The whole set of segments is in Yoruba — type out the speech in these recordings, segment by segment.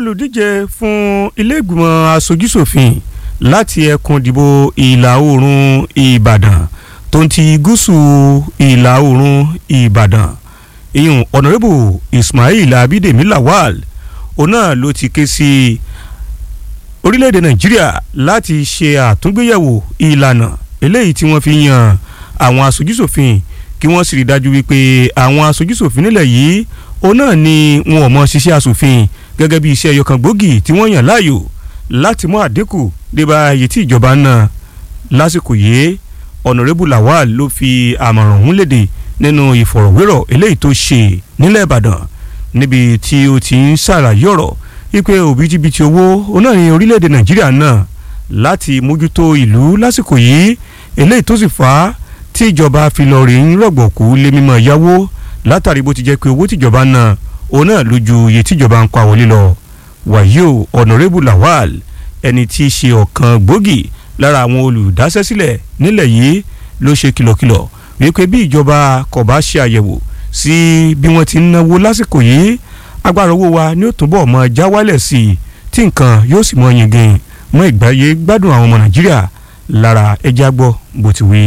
olùdíje fún ilé-ìgbìmọ̀ aṣojúṣòfin láti ẹkùn ìdìbò ìlà oòrùn ìbàdàn tó ń ti gúúsù ìlà oòrùn ìbàdàn ìyún ọ̀nàrẹ́bù ismail abidemi lawal òun náà ló ti ké sí orílẹ̀-èdè nàìjíríà láti ṣe àtúngbéyẹ̀wò ìlànà eléyìí tí wọ́n fi yan àwọn aṣojúṣòfin kí wọ́n sì rí dájú wípé àwọn aṣojúṣòfin nílẹ̀ yìí òun náà ni wọn ò mọ ṣiṣẹ́ aṣòfin gẹ́gẹ́ bí iṣẹ́ ẹyọkan gbòógì tí wọ́n yàn láàyò láti mú àdínkù débà iye tí ìjọba ń ná lásìkò yìí ọ̀nàrẹ́bù lawal ló fi àmọ̀ràn ọ̀hún léde nínú ìfọ̀rọ̀wérọ̀ eléyìí tó ṣe nílẹ̀ ìbàdàn níbi tí ó ti ń ṣàlàyé ọ̀rọ̀ wípé òbítíbitì owó òun náà ní orílẹ̀-èdè nàìjíríà náà láti mójútó ìlú lásìkò yìí eléyìí tó sì fà á tí ìjọba fi lọ rí ń rọ̀gbọ̀kú lé mímọ́ yáwó látàrí bó ti jẹ́ pé owó tìjọba náà òun náà ló ju iye tíjọba ń pa wọlé lọ wàyí o ọ̀nàrẹ́bù lawal ẹni tí í ṣe ọ̀kan gbòógì lára àwọn olùdásẹ́sílẹ̀ nílẹ̀ yìí ló ṣe kìlọ̀kìlọ̀ wípé bí ìjọba kò bá ṣe àyẹ̀wò sí bí wọ́n ti ń náwó lásìkò yìí agbára owó wa ni ó túbọ̀ mọ já wálẹ̀ sí i tí nǹkan yóò sì mọ yingin mọ ìgbáyé gbádùn àwọn ọmọ nàìjíríà lára ẹja gbọ́ bó ti wí.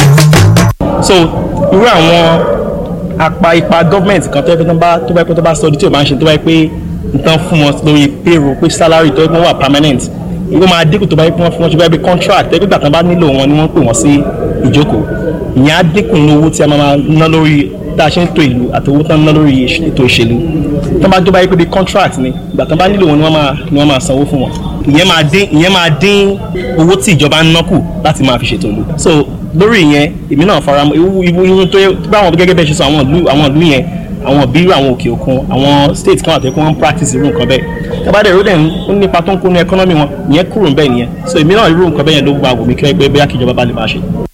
so irú àwọn apá ipa gọ́ọ̀mẹ̀ntì kan tó yẹ pé tó bá tó bá pé tó bá sọ ọdún tí o bá ń ṣe tó bá yẹ pé nǹkan fún wọn lórí payroll pé salary tó yẹ pé wọ́n wà permanent ìwé máa dínkù tó bá yẹ pé wọ́n fún wọn ṣe bá yẹ pé contract tó yẹ pé gbàtàn bá nílò wọn ni wọ́n pè wọ́n sí ìjókòó ìyẹn á dínkù ní owó tí a máa ná lórí tá a ṣe ń to ìlú àti owó tán ná lórí ètò ìṣèlú tó bá tó bá yẹ pé bí contract ni gbàtàn bá nílò wọn ni wọ́n máa ni wọ́n máa sanwó fún wọn ìyẹn máa dín ìyẹn máa dín owó tí ìjọba ń ná kù láti máa fi ṣètò ìlú so lórí ìyẹn èmi náà fara mọ́ irú irú irú tó yẹ báwọn gẹ́gẹ́ bẹ́ẹ̀ ṣe sọ àwọn ìlú àwọn ìlú yẹn àwọn bírú àwọn òkè òkun àwọn state kan àti ẹ̀kọ́ wọn practice irú nǹkan bẹ́ẹ̀ tábàdé ìró dẹ̀ ń nípa tó ń kó ní economy wọn ìyẹn kúrò ń bẹ́ẹ̀ nìyẹn so èmi náà irú nǹkan bẹ́ẹ̀ yẹn ló gba àgùnmí kí ẹgbẹ́ bẹ́ẹ̀ kíjọba bá lè máa ṣe.